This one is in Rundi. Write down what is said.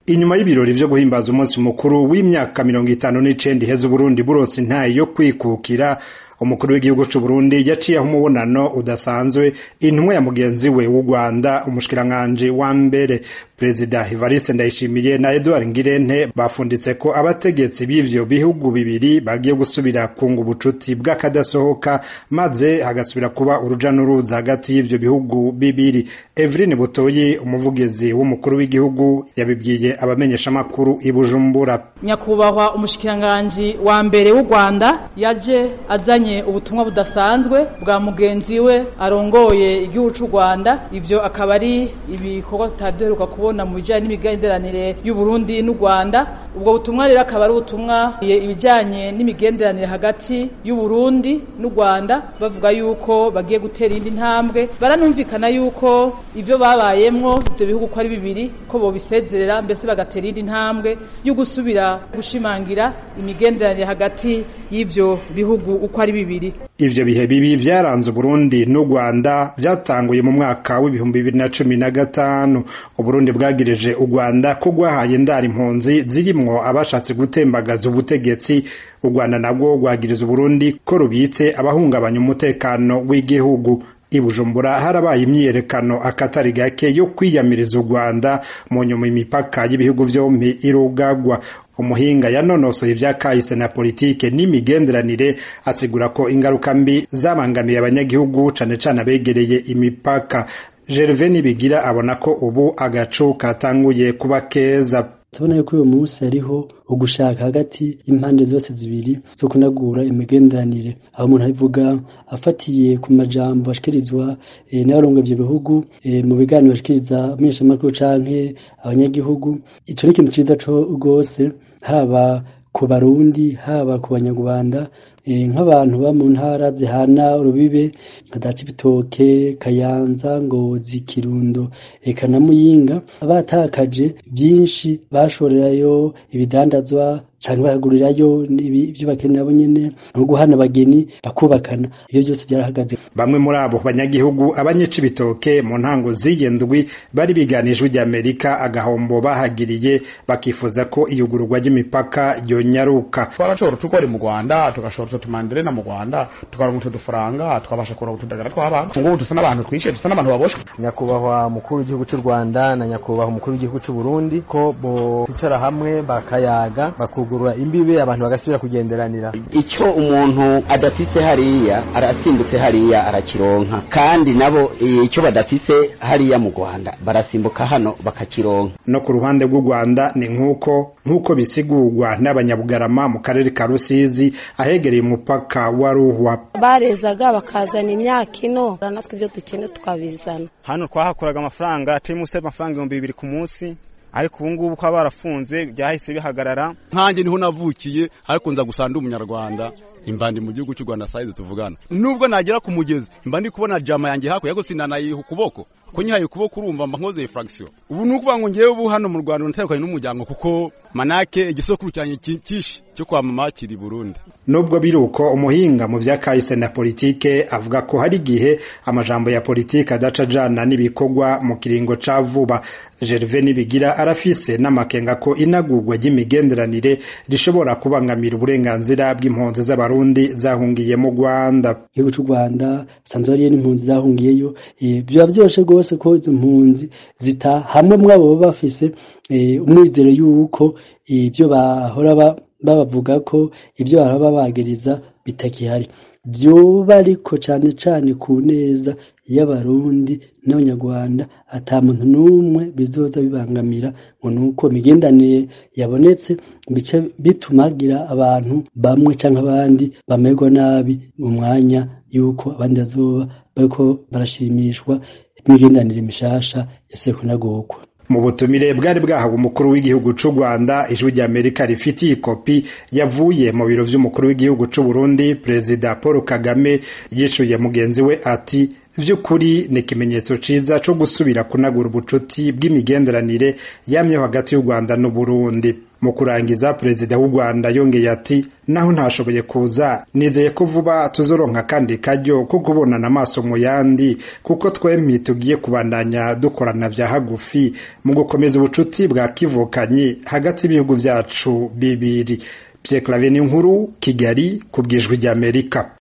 inyuma y'ibirori vyo guhimbaza umunsi mukuru w'imyaka mirongo itanu n'icenda iheze uburundi buronse intayi yo kwikukira umukuru w'igihugu c'uburundi yaciyeho umubonano udasanzwe intumwa ya mugenzi we w'u rwanda umushikiranganji wa mbere perezida evariste ndayishimiye na edouard ngirente bafunditse ko abategetsi b'ivyo bihugu bibiri bagiye gusubira kunga ubucuti bw'akadasohoka maze hagasubira kuba uruja n'uruza hagati y'ivyo bihugu bibiri evelyn butoyi umuvugizi w'umukuru w'igihugu yabibwiye abamenyeshamakuru i bujumbura nyakubahwa umushikiranganji wa mbere w'u rwanda yaje azanye ubutumwa budasanzwe bwa mugenzi we arongoye igihugu c'u rwanda ivyo akaba ari ibikorwa tutari duheruka kubona mu bijanye n'imigenderanire y'uburundi n'u rwanda ubwo butumwa rero akaba ari ubutumwa ibijanye n'imigenderanire hagati y'uburundi n'u rwanda bavuga yuko bagiye gutera indi ntambwe baranumvikana yuko ivyo babayemwo ivyo bihugu ko ari bibiri ko bobisezerera mbese bagatera indi ntambwe yo gusubira gushimangira imigenderanire hagati y'ivyo bihugu uko ari bibiri ivyo bihe bibi vyaranze uburundi n'u rwanda vyatanguye mu mwaka w'ibihumbi bibiri na cumi na gatanu uburundi bwagirije u rwanda ko rwahaye indara impunzi zirimwo abashatse gutembagaza ubutegetsi u rwanda nabwo rwagiriza uburundi ko rubitse abahungabanya umutekano w'igihugu i bujumbura harabaye imyiyerekano akatari gake yo kwiyamiriza u rwanda mu nyuma imipaka y'ibihugu vyompi irugagwa umuhinga yanonosoye ivya kahise na politike n'imigenderanire asigura ko ingaruka mbi zabangamiye abanyagihugu cane cane abegereye imipaka gerve nibigira abona ko ubu agacu katanguye kuba keza tubona yuko uyu munsi hariho ugushaka hagati y'impande zose zibiri zo kunagura imigenderanire aho umuntu abivuga afatiye ku majambo ashikirizwa e, n'abarongo ivyo bihugu e, mu biganiro bashikiriza amenyeshamakuru canke abanyagihugu ico ni ikintu ciza co rwose haba ku barundi haba ku banyarwanda nk'abantu ba mu ntara zihana urubibe nka za cibitoke kayanza ngozi kirundo eka na muyinga batakaje byinshi bashorerayo ibidandazwa canke bakagurirayo ibyo bakenera bo nyene nko guhana abageni bakubakana ibyo byose byarahagaze bamwe muri abo banyagihugu abanyecibitoke mu ntango z'iyendwi bari biganijwe ry'amerika agahombo bahagiriye bakifuza ko iyugururwa ry'imipaka ryonyaruka twarashobora tukora mu rwanda tugashobora utumanderena mu rwanda tukaronka utu dufaranga twabasha kuronka utudagara tw'abantu ngubu dusa n'abantu twishe dusa n'abantu baboshwe nyakubahwa mukuru w'igihugu cy'u rwanda na nyakubahwa umukuru w'igihugu cy'u burundi ko bicara hamwe bakayaga bakugurura imbibe abantu bagasubira kugenderanira icyo umuntu adafise hariya arasimbutse hariya arakironka kandi nabo icyo badafise hariya mu rwanda barasimbuka hano bakakironka no ku ruhande rw'u rwanda ni nk'uko nk'uko bisigurwa n'abanyabugarama mu karere ka rusizi ahegereye umupaka wa ruhwa barezaga bakazana imyaka ino natwe ibyo dukeneye tukabizana hano twahakoraga amafaranga atari munsi y'amafaranga ibihumbi bibiri ku munsi ariko ubu ngubu ko barafunze byahise bihagarara nkanjye niho navukiye ariko nza gusa ndi umunyarwanda imbandi mu gihugu cy'u Rwanda saize tuvugana nubwo nagera ku mugezi imba ndi kubona jama yanjye hakurya ariko sinanayiha ukuboko ko nyihaye ukuboko urumva mba nkoze fraction ubu ni ukuvuga ngo ngewe ubu hano mu Rwanda natandukanye n'umuryango kuko manake igisokuru cyanjye kishi cyo kwa mama kiri Burundi nubwo biri uko umuhinga mu vya kahise na politike avuga ko hari igihe amajambo ya politike adaca jana n'ibikorwa mu kiringo ca vuba Gervais Nibigira arafise n'amakenga ko inagurwa ry'imigenderanire rishobora kubangamira uburenganzira bw'impunzi z'abarundi zahungiye mu Rwanda igihugu cy'u Rwanda sanzwe hariyo n'impunzi zahungiyeyo biba byoshe rwose ko izo mpunzi zita hamwe mwabo baba bafise umwizero y'uko ibyo bahora babavuga ko ibyo bahora babagiriza bitakihari vyoba ariko cane cane ku neza y'abarundi n'abanyarwanda ata muntu n'umwe bizoza bibangamira ngo nuko imigendanire yabonetse bice bituma hagira abantu bamwe canke abandi bamerwa nabi mu mwanya yuko abandi bazoba bariko barashimishwa imigendanire mishasha yasubiye kunagurwa mu butumire bwari bwahawe umukuru w'igihugu c'u Rwanda ijwi rya Amerika rifitiye ikopi yavuye mu biro vy'umukuru w'igihugu c'u Burundi Perezida Paul Kagame yishuye mugenzi we ati vy'ukuri ni ikimenyetso ciza co gusubira kunagura ubucuti bw'imigenderanire yamyeho hagati y'u Rwanda n'u Burundi mu kurangiza perezida w'u rwanda yongeye ati naho ntashoboye kuza nizeye ko vuba tuzoronka kandi karyo ko kubonana amaso mu yandi kuko twempi tugiye kubandanya dukorana vya hagufi mu gukomeza ubucuti bwa kivukanyi hagati y'ibihugu vyacu bibiri Pierre Claver Nkuru Kigali ku bwijwi ry'Amerika